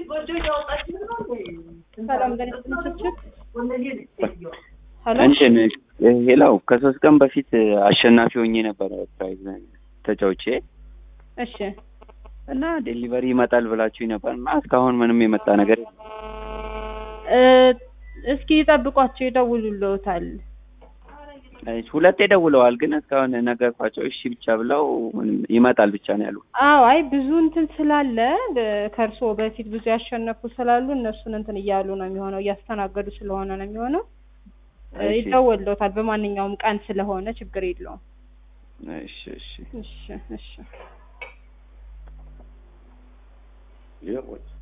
ሰላም ገለጽ ምስችት ሄሎ እንትን ሌላው ከሶስት ቀን በፊት አሸናፊ ሆኜ ነበረ ፕራይዝ ተጫውቼ እሺ እና ዴሊቨሪ ይመጣል ብላችሁ ነበር እና እስካሁን ምንም የመጣ ነገር የለም። እ እስኪ ይጠብቋቸው ይደውሉልዎታል እሺ፣ ሁለቴ ደውለዋል፣ ግን እስካሁን ነገርኳቸው እሺ ብቻ ብለው ምንም ይመጣል ብቻ ነው ያሉ። አዎ አይ ብዙ እንትን ስላለ ከእርስዎ በፊት ብዙ ያሸነፉ ስላሉ እነሱን እንትን እያሉ ነው የሚሆነው እያስተናገዱ ስለሆነ ነው የሚሆነው እ እሺ። ይደወልልዎታል በማንኛውም ቀን ስለሆነ ችግር የለውም እሺ እሺ እሺ እሺ ይኸው